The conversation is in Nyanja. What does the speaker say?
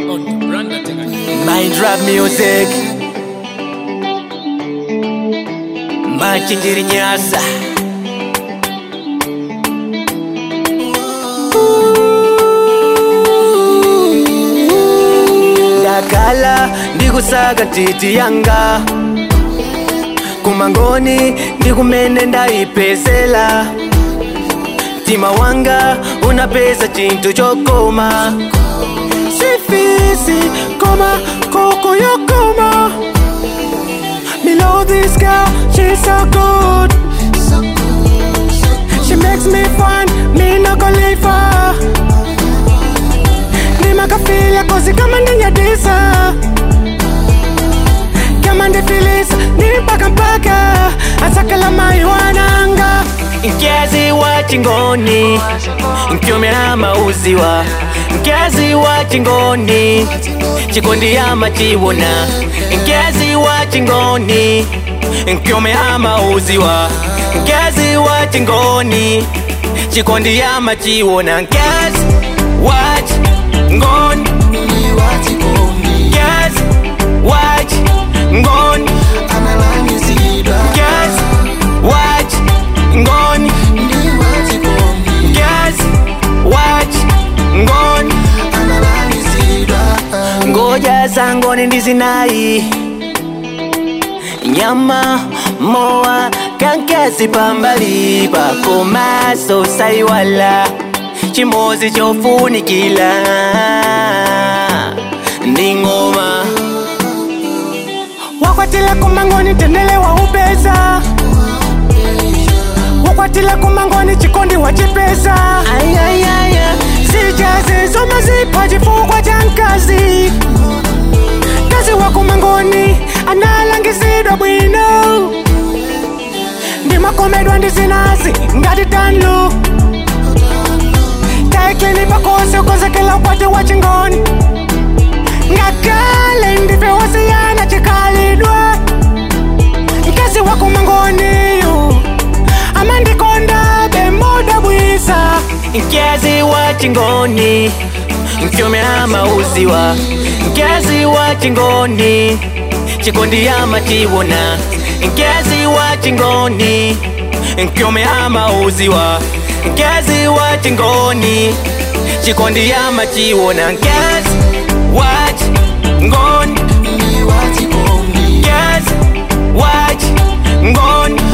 Mind rap music Machinjiri nyasa Ndakala ndikusaga titi yanga kumangoni ndikumene ndayipezela mtima wanga unapeza chinthu chokoma sifisi koma koko yokoma below this girl she's so good she makes me fun me no go leave her nimakafila kozi kama ndinyadisa kama ndifilisa ni mpaka mpaka asakala mai wananga nkezi wa chingoni nkyomera mauziwa nkezi wa chingoni chikondi ama chiwona nkezi wa chingoni nkyomera mauziwa nkezi wa chingoni chikondi ama chiwona nkezi wa chingoni nkezi wa chingoni nkezi wa chingoni nkezi wa chingoni ngoja zangoni ndizinayi nyama mowa kankezi pambali pakomaso saiwala chimozi chofunikila ndi ng'oma wakwatila kumangoni tendele wa upeza wakwatila kumangoni chikondi wa chipesa sijazi zoma zipa chifukwa cha nkazi kazi wa kumangoni analangizidwa bwino ndimakomedwa ndizinazi ngati tanlu taiklini pakose ukozekela ukwati wa chingoni ngakale ndife wasiyana chikalidwe mkazi wa kumangoniyu amandikonda bemoda bwisa mkazi wa chingoni mkyomera mauziwa mkazi wa chingoni chikondi ama chiwona mkazi wa chingoni mkyomera mauziwa mkazi wa chingoni chikondi ama chiwona mkazi wa chingoni mkazi wa chingoni